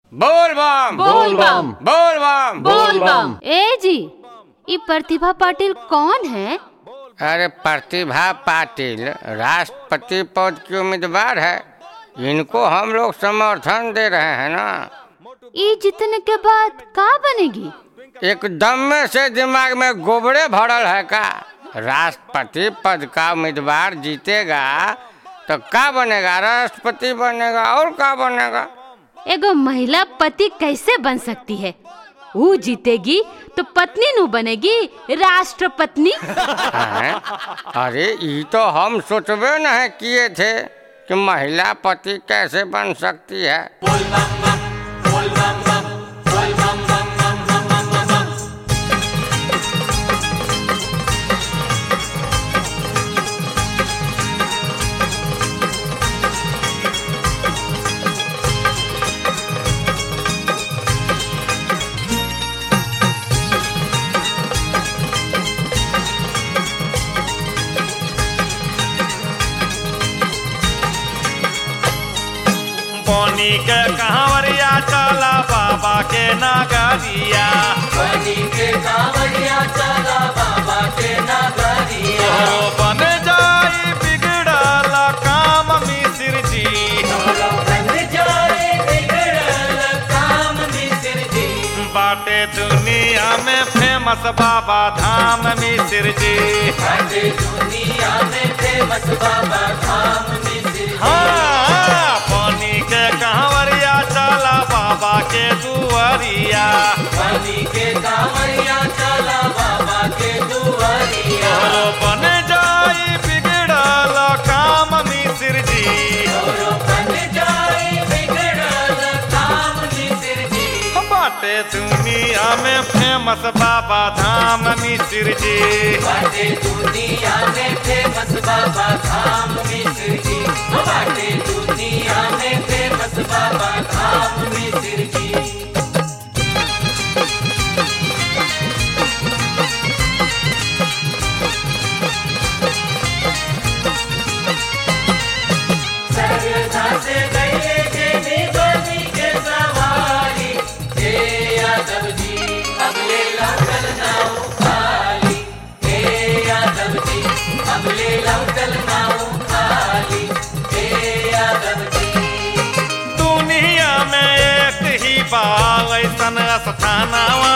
बोल बम बोल बम बोल बम बोल बम ए जी ये प्रतिभा पाटिल कौन है अरे प्रतिभा पाटिल राष्ट्रपति पद की उम्मीदवार है इनको हम लोग समर्थन दे रहे हैं ना ये जीतने के बाद का बनेगी एकदम में से दिमाग में गोबरे भरल है का राष्ट्रपति पद का उम्मीदवार जीतेगा तो का बनेगा राष्ट्रपति बनेगा और का बनेगा एगो महिला पति कैसे बन सकती है वो जीतेगी तो पत्नी नु बनेगी राष्ट्रपत्नी हैं? अरे ये तो हम सोचबे नहीं किए थे कि महिला पति कैसे बन सकती है बोनी के कहवरिया चला बाबा के नगरिया तोहरो बन जाई बिगड़ल काम मिसिर जी बाटे दुनिया में फेमस बाबा धाम मिसिर जी हाँ पानी के कहवरिया चला बाबा के दुआरिया तोहरो बन जाई बिगड़ल काम मिसिर जी बाटे दुनिया में फेमस बाबा धाम मिसिर जी दुनिया में एक ही बाल ऐसन स्थानवा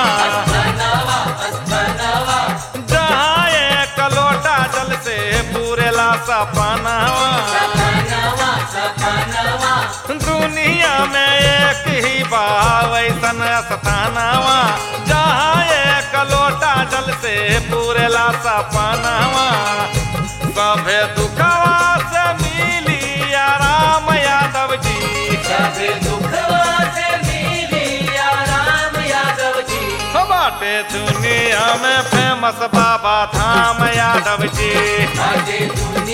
जहाँ एक लोटा जल से पूरेला सपनावा दुनिया में एक ही बाल ऐसन स्थानवा जहाँ एक लोटा जल से पूरेला सपनावा सभे दुखवा से मिली आराम यादव जी बाटे दुनिया में फेमस बाबा धाम यादव जी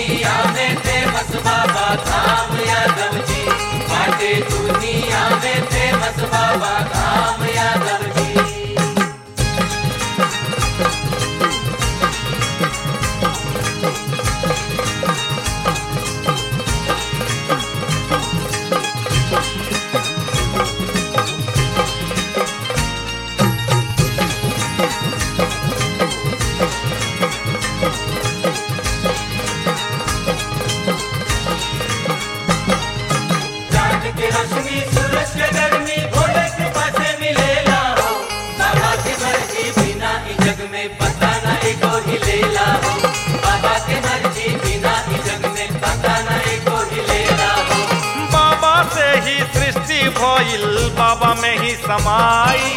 बाबा से ही सृष्टि भइल बाबा में ही समाई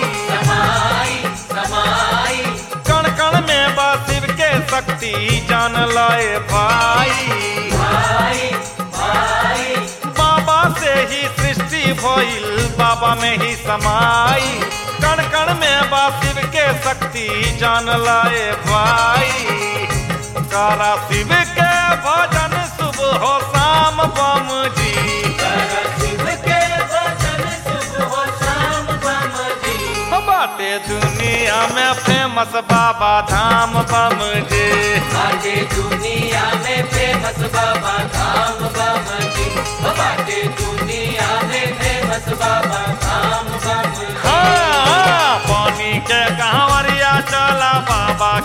कण कण में बा शिव के शक्ति जान लए भाई बाबा से ही सृष्टि भइल बाबा में ही समाई कण कण में बा शिव के शक्ति जान लाए भाई कारा शिव के भजन सुबह हो शाम बम जी बाटे दुनिया में फेमस बाबा धाम बम जी दुनिया में फेमस बाबा धाम बाबा जी बाटे दुनिया में फेमस बाबा धाम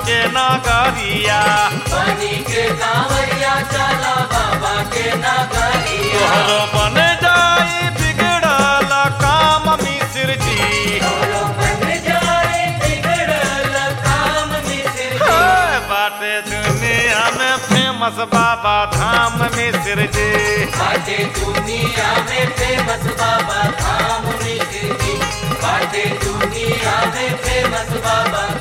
के नागरिया पानी के कांवरिया चला बाबा के नगरिया तोहरो बन जाई बिगड़ल काम मिश्र जी तोरो बन जाए बिगड़ल काम मिश्र जी हे, बाटे दुनिया में फेमस बाबा धाम मिश्र जी बाटे दुनिया में फेमस बाबा धाम मिश्र जी बाटे दुनिया में फेमस बाबा